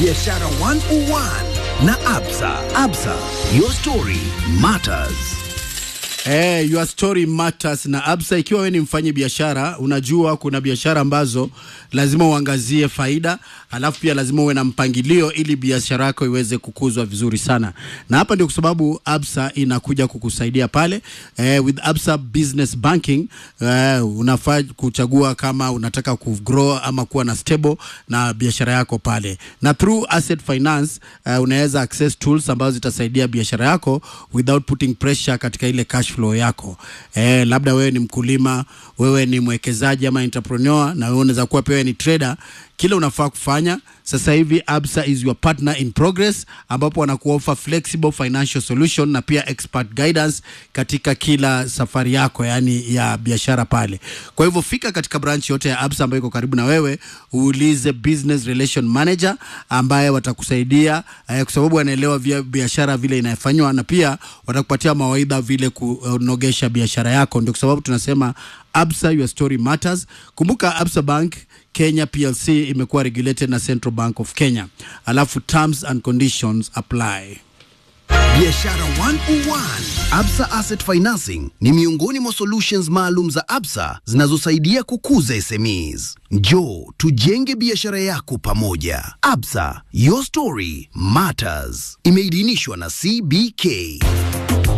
Biashara 101 na Absa. Absa, your story matters. Eh, your story matters na Absa. Ikiwa wewe ni mfanyi biashara, unajua kuna biashara ambazo lazima uangazie faida, alafu pia lazima uwe na mpangilio ili biashara yako iweze kukuzwa vizuri sana, na hapa ndio kwa sababu Absa inakuja kukusaidia pale. Eh, with Absa Business Banking eh, unafaa kuchagua kama unataka kugrow ama kuwa na stable na biashara yako pale, na through asset finance eh, unaweza access tools ambazo zitasaidia biashara yako without putting pressure katika ile cash flow yako. Eh, labda wewe ni mkulima, wewe ni mwekezaji ama entrepreneur, na wewe unaweza kuwa pia wewe ni trader. Kile unafaa kufanya sasa hivi, Absa is your partner in progress, ambapo wanakuofa flexible financial solution na pia expert guidance katika kila safari yako, yani ya biashara pale. Kwa hivyo fika katika branch yote ya Absa ambayo iko karibu na wewe, uulize business relation manager ambaye watakusaidia eh, kwa sababu wanaelewa vya biashara vile inafanywa, na pia watakupatia mawaidha vile kunogesha biashara yako. Ndio kwa sababu tunasema Absa, your story matters. Kumbuka Absa Bank Kenya PLC imekuwa regulated na Central Bank of Kenya, alafu terms and conditions apply. Biashara 101. Absa Asset Financing ni miongoni mwa solutions maalum za Absa zinazosaidia kukuza SMEs. Njoo tujenge biashara yako pamoja. Absa, your story matters. Imeidhinishwa na CBK.